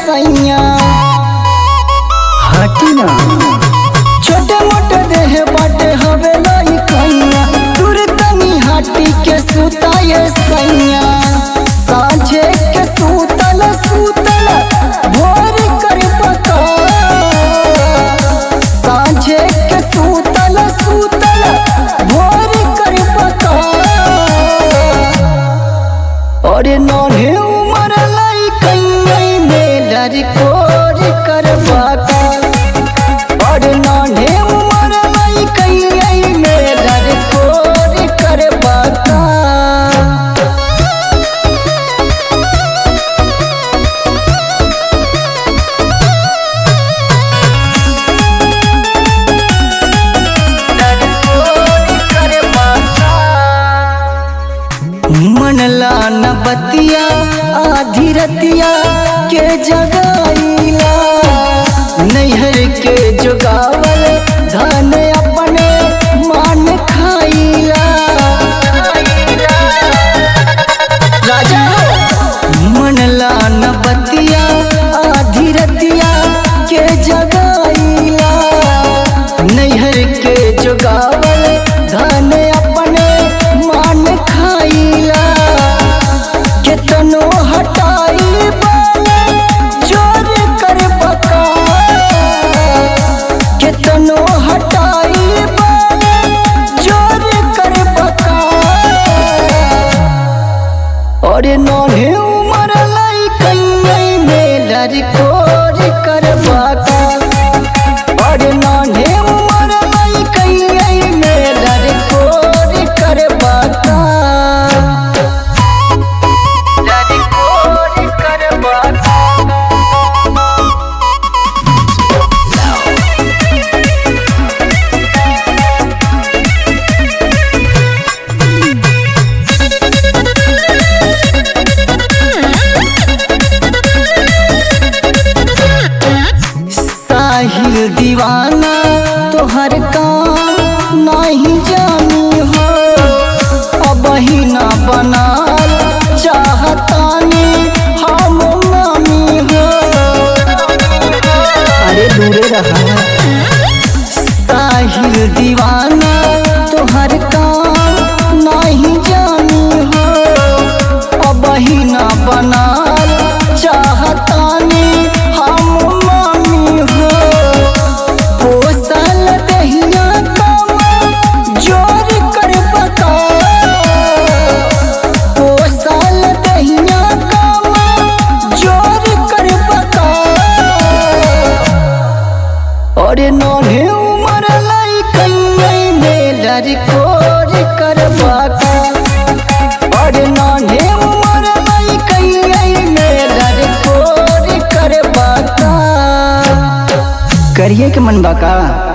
सैया हटी ना छोटे मोटे देह बाटे हवे लाई कैया दूर तनी हाटी के सुताए सैया साझे के सुतल सुतल भोर कर पता साझे के सुतल सुतल भोर कर पता और नन्हे उमर लाई कैया में लड़कोर कर बाका और नान्हे उमर लाई कैया में लड़कोर कर बाका मनला न बतिया आधी रतिया के जगाईला नैहर के जोगावल धन अपने मान खाईला राजा मनला न बतिया आधी रतिया के जगाईला नैहर के जोगावल धन अपने मान खाईला केतनो हटाई बाले जोर कर बका केतनो हटाई बाले जोर कर बका और नन्हे उमर लाई कन्या में लड़कोर कर बका और नन्हे उमर लाई कन्या में लड़कोर कर बका लड़कोर कर बका साहिल दीवाना तोहर काम नहीं जानी हो अब ही ना बनाल चाहतानी हम नामी हो अरे दूरे रहा साहिल दीवाना तोहर काम नहीं जानी हो अब ही ना बनाल चाहतानी हम मामी हो पोसल दहिया काम जोर कर बता पोसल दहिया काम जोर कर बता और नन्हे उमर लाई कन्या में लड़कोर कर बाका और नन्हे उमर लाई कन्या में लड़कोर कर बाका करिए के मन बाका